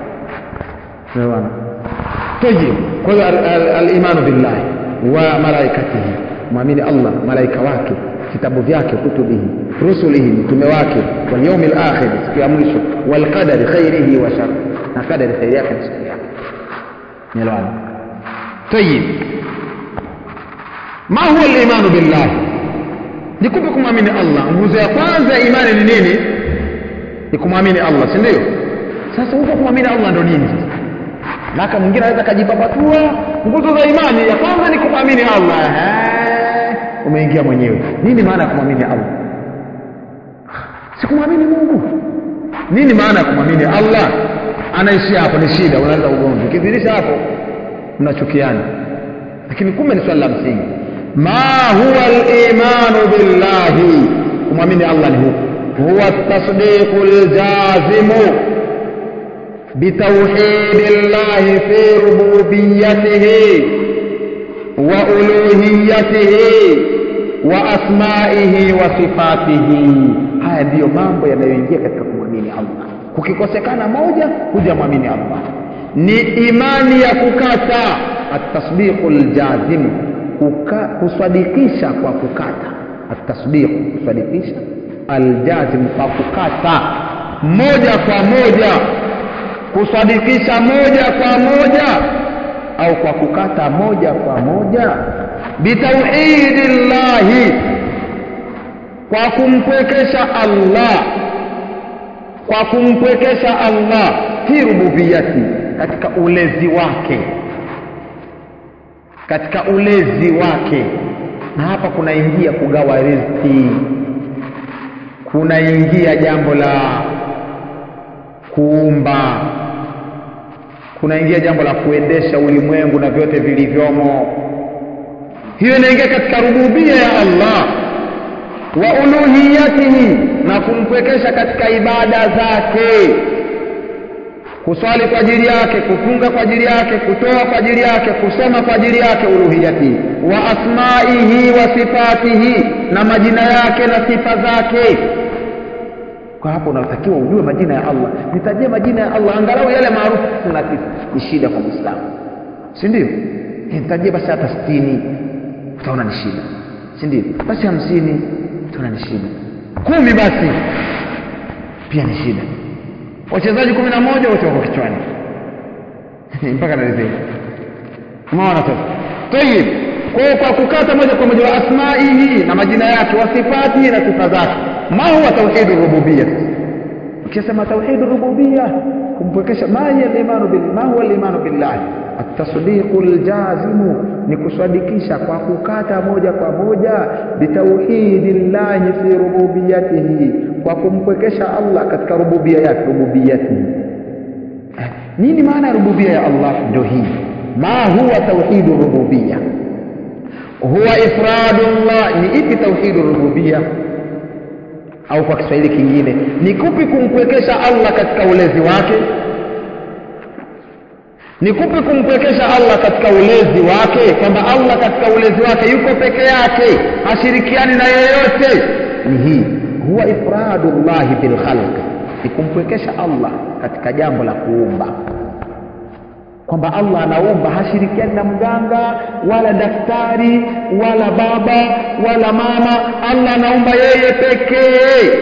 Speaker 1: tayib kwa hiyo alimanu billahi wa malaikatihi mwamini allah malaika wake vitabu vyake kutubihi rusulihi mtume wake walyaumi lakhir siku ya mwisho walqadari khairihi wa shar na kadari khairi yake na siku yake nielewana tayib ma huwa limanu billahi nikupe kumwamini allah nguzo ya kwanza ya imani ni nini ni kumwamini allah si ndio sasa huko kumwamini allah ndo nini sasa naka mwingine anaweza kajipapatua nguzo za imani ya kwanza ni kumwamini allah Ehe, umeingia mwenyewe nini maana ya kumwamini allah si kumwamini mungu nini maana ya kumwamini allah anaishia hapo ni shida unaanza ugomvi ukizidisha hapo mnachukiana lakini kumbe ni swali la msingi ma huwa limanu billahi kumwamini allah ni huku huwa tasdiqu ljazimu بتوحيد الله في ربوبيته وألوهيته وأسمائه وصفاته haya ndiyo mambo yanayoingia katika kumwamini allah kukikosekana moja hujamwamini allah ni imani ya kukata atasdiqu ljazimu kusadikisha kwa kukata atasdiqu kusadikisha aljazimu kwa kukata moja kwa moja kusadikisha moja kwa moja au kwa kukata moja kwa moja bitauhidi llahi kwa kumpwekesha allah kwa kumpwekesha allah fi rububiyati katika ulezi wake katika ulezi wake na hapa kunaingia kugawa riziki kunaingia jambo la kuumba kunaingia jambo la kuendesha ulimwengu na vyote vilivyomo hiyo inaingia katika rububia ya allah wa uluhiyatihi na kumpwekesha katika ibada zake kuswali kwa ajili yake kufunga kwa ajili yake kutoa kwa ajili yake kusoma kwa ajili yake uluhiyatihi wa asmaihi wa sifatihi na majina yake na sifa zake kwa hapo unatakiwa ujue majina ya allah nitajie majina ya allah angalau yale maarufu na tisa ni shida kwa mwislamu si ndio nitajie basi hata sitini utaona ni shida si ndio basi hamsini utaona ni shida kumi basi pia ni shida wachezaji kumi na moja wote wako kichwani mpaka narizei umeona sasa tayib kwao kwa kukata moja kwa moja wa asmaihi na majina yake wa sifatihi na sifa zake ma huwa tauhidu rububia ukisema tauhidu rububia kumpwekesha ma hiya limanu bil ma huwa limanu billahi atasdiqu ljazimu ni kusadikisha kwa kukata moja kwa moja bitauhidi llahi fi rububiyatihi kwa kumpwekesha allah katika rububia yake rububiyatihi eh, nini maana ya rububia ya allah ndio hii ma huwa tauhidu rububia huwa ifradu llah ni ipi tauhidu rububia au kwa kiswahili kingine ni kupi kumpwekesha allah katika ulezi wake ni kupi kumpwekesha allah katika ulezi wake kwamba allah katika ulezi wake yuko peke yake hashirikiani na yeyote ni hii huwa ifradu llahi bilkhalqi ni kumpwekesha allah katika jambo la kuumba kwamba allah anaumba hashirikiani na mganga wala daktari wala baba wala mama allah anaumba yeye pekee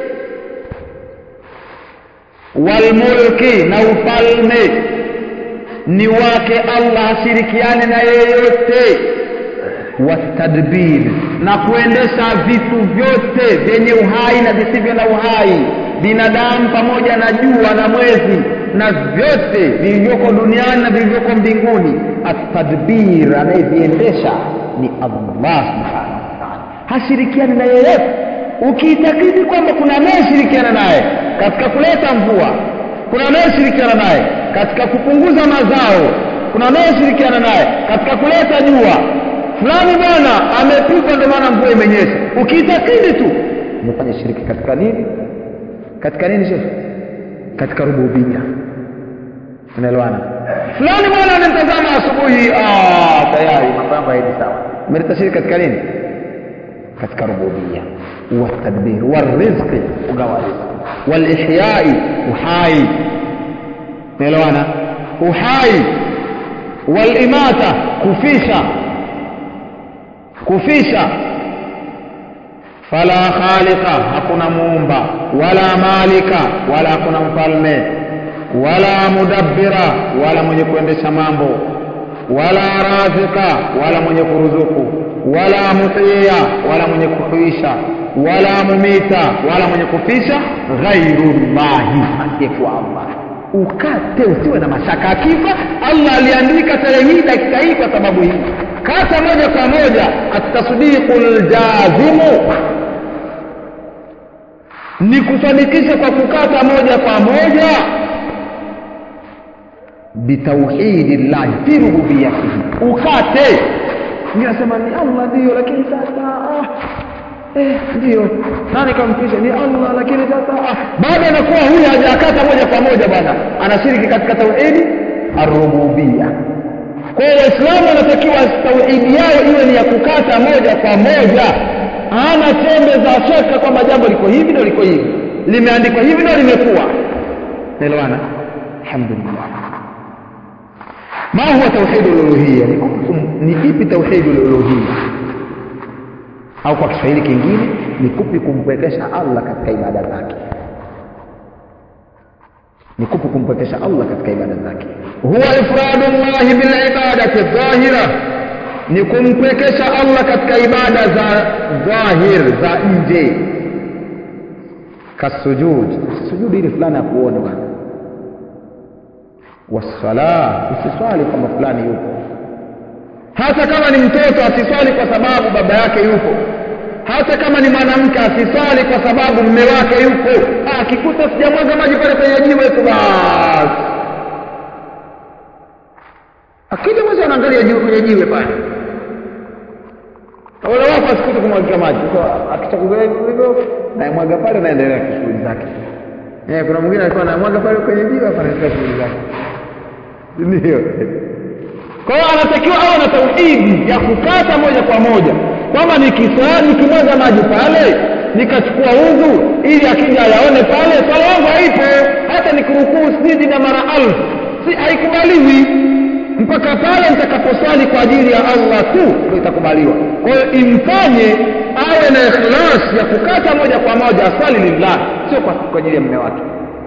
Speaker 1: walmulki na ufalme ni wake allah hashirikiani na yeyote watadbir na kuendesha vitu vyote vyenye uhai na visivyo na uhai binadamu pamoja na jua na mwezi na vyote vilivyoko duniani na vilivyoko mbinguni atadbir anayeviendesha ni allah subhanahu wataala hashirikiani na yeyote ukiitakidi kwamba kuna anayeshirikiana naye katika kuleta mvua kuna anayeshirikiana naye katika kupunguza mazao kuna anayeshirikiana naye katika kuleta jua fulani bwana amepigwa ndio maana mvua imenyesha ukiitakidi tu umefanya shiriki katika nini katika nini shekhe katika rububia tunaelewana fulani bwana anamtazama asubuhi ah tayari mambo yangu haendi sawa umeleta shiriki katika nini katika rububia والتدبير والرزق ugawa riziki walihyai uhai unaelewana uhai walimata kufisha kufisha fala khaliqa hakuna muumba wala malika wala hakuna mfalme wala mudabbira wala mwenye kuendesha mambo wala razika wala mwenye kuruzuku wala muhyiya wala mwenye kuhuisha wala mumita wala mwenye kufisha ghairullahi asiyekuwa allah ukate usiwe na mashaka akifa allah aliandika tarehe hii dakika hii kwa sababu hii kata moja kwa moja atasdiqu ljazimu ni kufanikisha kwa kukata moja kwa moja bitauhidi llahi fi rububiyatihi ukate nasema ni allah ndiyo lakini sasa ah, eh, ndiyo nani kampisha ni allah lakini sasa ah. baada anakuwa huyu hajakata moja kwa moja bwana anashiriki katika tauhidi arububia kwa hiyo waislamu wanatakiwa tauhidi yao iwe ni ya kukata moja kwa moja hana chembe za shaka kwamba jambo liko hivi ndo liko hivi limeandikwa hivi ndo limekuwa naelewana alhamdulillah ما هو توحيد الألوهية ni ipi توحيد الألوهية au kwa Kiswahili kingine ni kupi kumpwekesha Allah katika ibada zake ni kupi kumpwekesha Allah katika ibada zake huwa ifradu llahi bil ibadati dhahira ni kumpwekesha Allah katika ibada za dhahir za nje kasujud sujudi ili fulani akuone bwana wasala usiswali kwamba fulani yupo hata kama ni mtoto asiswali kwa sababu baba yake yupo hata kama ni mwanamke asiswali kwa sababu mme wake yupo akikuta sijamwaga maji pale kwenye jiwe tu basi akija mwezi anaangalia jiwe kwenye jiwe pale wale wako asikute kumwagia maji akichakulia hivyo nayemwaga pale naendelea na shughuli zake yeah, kuna mwingine alikuwa anamwaga pale kwenye jiwe hapa anaendelea shughuli zake ndio kwa hiyo anatakiwa awe na tauhidi ya kukata moja kwa moja kwamba nikiswali nikimwaga maji pale nikachukua udhu ili akija ayaone pale swala yangu haipo hata nikirukuu sijidi na mara alfu si haikubaliwi mpaka pale nitakaposwali kwa ajili ya allah tu ndio itakubaliwa kwa hiyo imfanye awe na ikhlas ya kukata moja kwa moja aswali lillah sio kwa ajili ya mme wake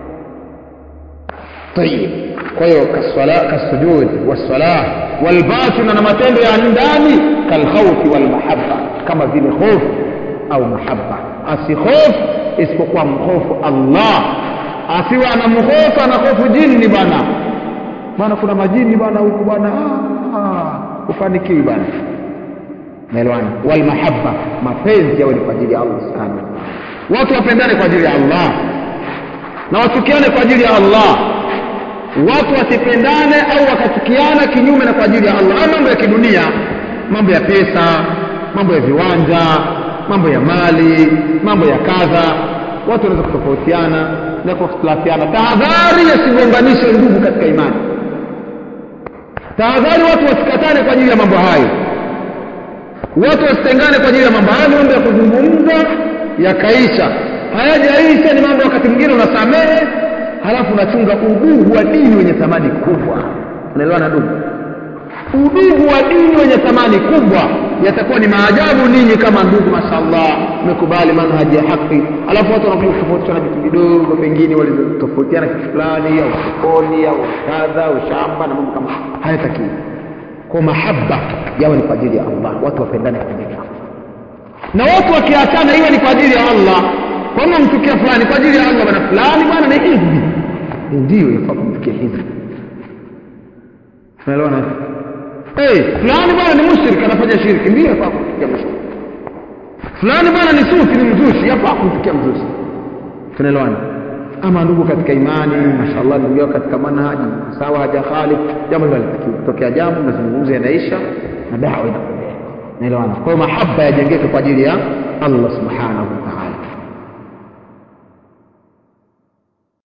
Speaker 1: طيب kwa hiyo kaswala kasujud wassalah walbatin na matendo ya ndani kalkhawfi walmahabba kama vile hofu au mahabba asihofu isipokuwa mhofu Allah asiwe anamhofu anahofu jini bwana bwana kuna majini bwana huku bwana ufanikiwi bwana naelewana walmahabba mapenzi yawe ni kwa ajili ya Allah subhanahu watu wapendane kwa ajili ya Allah na wachukiane kwa ajili ya Allah watu wasipendane au wakachukiana kinyume na kwa ajili ya Allah mambo ya kidunia mambo ya pesa mambo ya viwanja mambo ya mali mambo ya kadha watu wanaweza kutofautiana na kukhtilafiana tahadhari yasigonganishe ndugu katika imani tahadhari watu wasikatane kwa ajili ya mambo hayo watu wasitengane kwa ajili ya mambo hayo mambo ya kuzungumza yakaisha hayajaisha ni mambo wakati mwingine unasamehe halafu unachunga udugu wa dini wenye thamani kubwa unaelewana ndugu udugu wa dini wenye thamani kubwa yatakuwa ni maajabu ninyi kama ndugu mashallah mmekubali manhaji ya haki alafu watu wanakuja kutofautishana vitu vidogo pengine walizotofautiana kitu fulani au sokoni au kadha au shamba na mambo kama hayatakiwi kwa mahaba yawe ni kwa ajili ya Allah watu wapendane kwa ajili ya Allah na watu wakiachana iwe ni kwa ajili ya Allah kwamba mtukia fulani kwa ajili ya Allah bwana fulani bwana ni hizbi ndio yafaa kumfikia hizbi tunaelewana hey, fulani bwana ni mushrik anafanya shirki ndio yafaa kumfikia mushrik fulani bwana ni sufi ni mzushi hapa kumfikia mzushi tunaelewana ama ndugu katika imani mashallah ndugu yao katika manhaji sawa haja khalif jambo hilo halitakiwi kutokea jambo mazungumzo yanaisha na dawa inaendelea naelewana kwa hiyo mahaba yajengeke kwa ajili ya Allah subhanahu